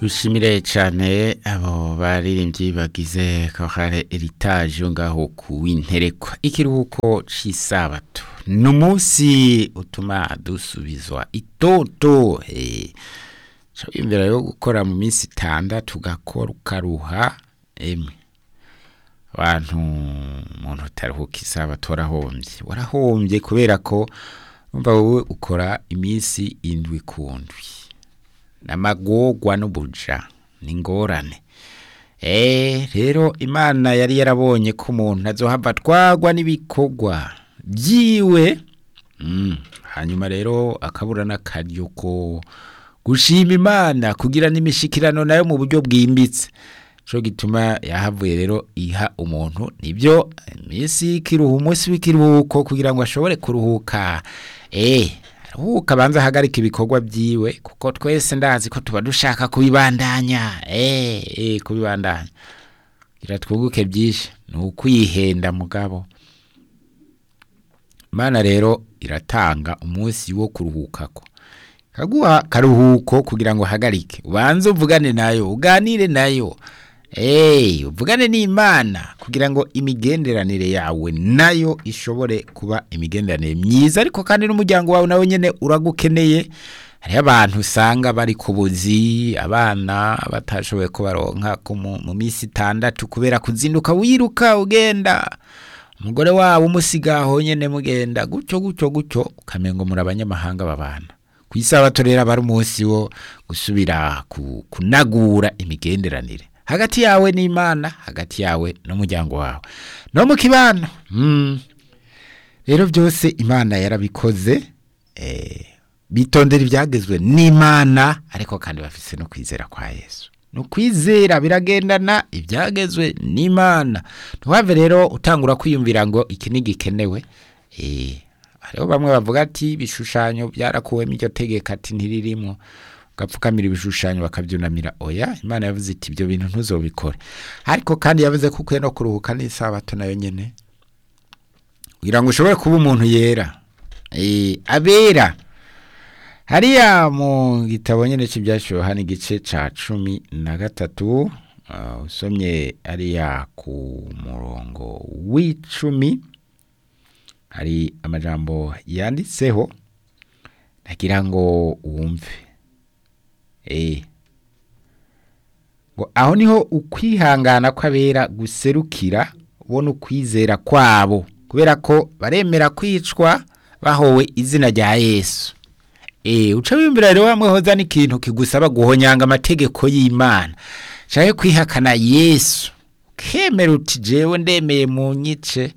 dushimire cyane abo baririmbyi bagize kohare eritage ngaho ku w'interekwa ikiruhuko cy'isabato ni umunsi utuma dusubizwa itoto imbere yo gukora mu minsi itandatu ugakora ukaruha emwe abantu umuntu utaruhuka isabato warahombye warahombye kubera ko umva wowe ukora iminsi indwi ku ndwi n'amagorwa n'ubuja ni ingorane eee rero imana yari yarabonye ko umuntu azohava atwagwa n'ibikorwa byiwe hanyuma rero akabura n'akaryo ko gushima imana kugira n'imishikirano nayo mu buryo bwimbitse cyo gituma yahavuye rero iha umuntu nibyo iminsi y'ikiruhu umunsi w'ikiruhuko kugira ngo ashobore kuruhuka eee aruhuka abanza ahagarika ibikorwa byiwe kuko twese ndazi ko tuba dushaka kubibandanya eee kubibandanya kugira twunguke byinshi ni ukwihenda mugabo imana rero iratanga umunsi wo kuruhuka ko kaguha karuhuko kugira ngo uhagarike ubanze uvugane nayo uganire nayo eee uvugane n'imana kugira ngo imigenderanire yawe nayo ishobore kuba imigenderanire myiza ariko kandi n'umuryango wawe nawe nyine uragukeneye hariho abantu usanga bari ku buzi abana batashoboye kubaronka mu minsi itandatu kubera kuzinduka wiruka ugenda umugore wabo umusigaho nyine mugenda gutyo gutyo gutyo ukamenga muri abanyamahanga babana ku isabato rero aba ari umunsi wo gusubira kunagura imigenderanire hagati yawe n'imana hagati yawe n'umuryango wawe no mu kibano rero byose imana yarabikoze bitondera ibyagezwe n'imana ariko kandi bafite no kwizera kwa yesu ni ukwizera biragendana ibyagezwe n'imana ntiwave rero utangura kwiyumvira ngo iki ntigikenewe hariho bamwe bavuga ati ibishushanyo byarakuwemo iryo tegeko ati ntiririmo ugapfukamira ibishushanyo bakabyunamira oya imana yavuze iti ibyo bintu ntuzobikore ariko kandi yavuze ko ukwiye no kuruhuka n'isabato nayo nyine kugira ngo ushobore kuba umuntu yera abera hariya mu gitabo nyine cy'ibyashyiriweho hano igice cya cumi na gatatu usomye ariya ku murongo w'icumi hari amajambo yanditseho nagira ngo wumve ngo aho niho ukwihangana kw'abera guserukira ubona ukwizera kwabo kubera ko baremera kwicwa bahowe izina rya yesu uca wiyumvira rero wamwe hoza n'ikintu kigusaba guhonyanga amategeko y'imana cyangwa kwihakana yesu kemera uti jewe ndemeye mu nyice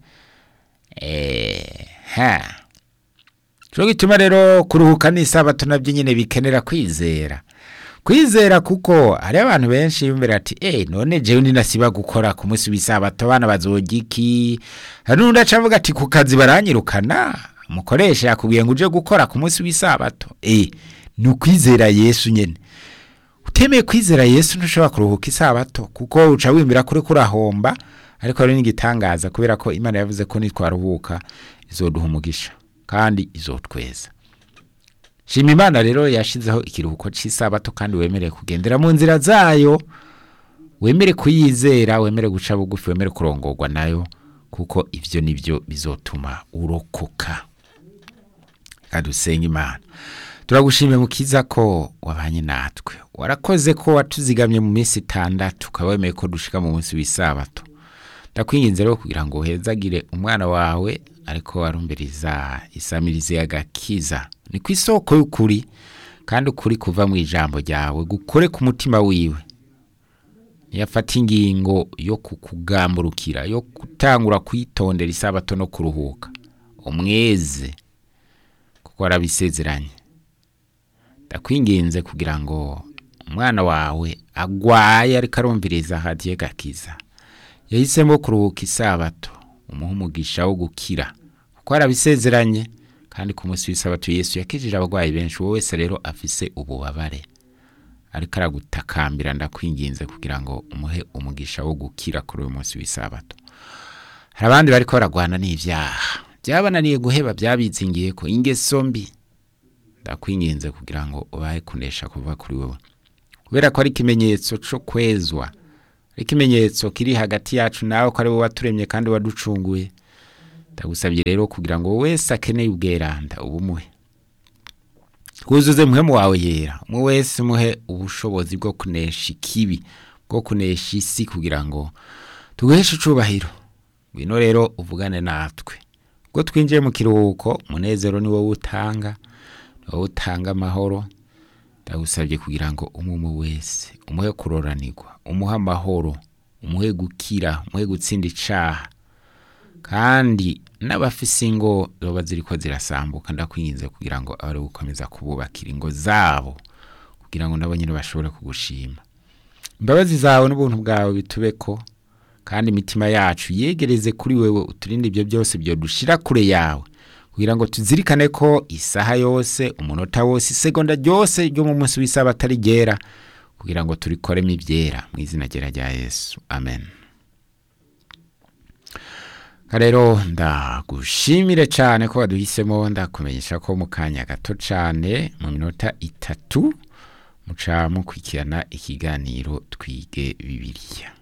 ha cyo gituma rero kuruhuka n'isabato nabyo nyine bikenera kwizera kwizera kuko hari abantu benshi bumvira ati eh none jewe ninasiba gukora ku munsi w'isabato abana bazoga iki hari n'undi aca avuga ati ku kazi baranyirukana umukoresha yakubwiye ngo uje gukora ku munsi w'isabato eh ni ukwizera yesu nyine utemeye kwizera yesu ntushobora kuruhuka isabato kuko uca wimvira kuri kurahomba ariko hari n'igitangaza kubera ko imana yavuze ko nitwaruhuka izoduha umugisha kandi izotweza shima imana rero yashyizeho ikiruhuko cy'isabato kandi wemerewe kugendera mu nzira zayo wemere kuyizera wemere guca bugufi wemere kurongorwa nayo kuko ibyo nibyo bizotuma urokoka kadusenga imana turagushimiye mukiza ko wabanye natwe warakoze ko watuzigamye mu minsi itandatu ukaba wemeye ko dushika mu munsi w'isabato ndakwinginze rero kugira ngo uhezagire umwana wawe ariko warumbiriza isamirize y'agakiza ni ku isoko y'ukuri kandi ukuri kuva mu ijambo ryawe gukore ku mutima wiwe ntiyafata ingingo yo kukugamburukira yo gutangura kwitondera isabato no kuruhuka umweze kuko warabisezeranye ndakwinginze kugira ngo umwana wawe agwaye ariko arumviriza hadiye gakiza yahisemo kuruhuka isabato umuha umugisha wo gukira kuko arabisezeranye kandi ku munsi w'isabato yesu yakijije abarwayi benshi uwo wese rero afise ububabare ariko aragutakambira ndakwinginze kugira ngo umuhe umugisha wo gukira kuri uyu munsi w'isabato hari abandi bariko baragwana n'ivyaha byabananiye guheba byabizingiye ko ingeso mbi ndakwinginze kugira ngo ubahe kunesha kuva kuri wowe kubera ko ari ikimenyetso cyo kwezwa ari ikimenyetso kiri hagati yacu nawe ko ari wowe waturemye kandi waducunguye ndagusabye rero kugira ngo wese akeneye ubweranda ubumuhe wuzuze muhemu wawe yera umwe wese muhe ubushobozi bwo kunesha ikibi bwo kunesha isi kugira ngo tuguheshe icubahiro ngwino rero uvugane natwe ubwo twinjiye mu kiruhuko umunezero ni wowe utanga ni wowe utanga amahoro ndagusabye kugira ngo umwe wese umuhe kuroranirwa umuhe amahoro umuhe gukira umuhe gutsinda icaha kandi n'abafise ingo zoba ziriko zirasambuka ndakwinginze kugira ngo abari gukomeza kububakira ingo zabo kugira ngo nabo nyine bashobore kugushima imbabazi zawe n'ubuntu bwawe bitubeko kandi imitima yacu yegereze kuri wewe uturinde ibyo byose byodushira kure yawe kugira ngo tuzirikane ko isaha yose umunota wose isegonda ryose ryo mu munsi w'isaba atari ryera kugira ngo turikoremo ibyera mu izina ryera rya yesu amen rero ndagushimire cyane ko waduhisemo ndakumenyesha ko mu kanya gato cyane mu minota itatu muca mukurikirana ikiganiro twige bibiliya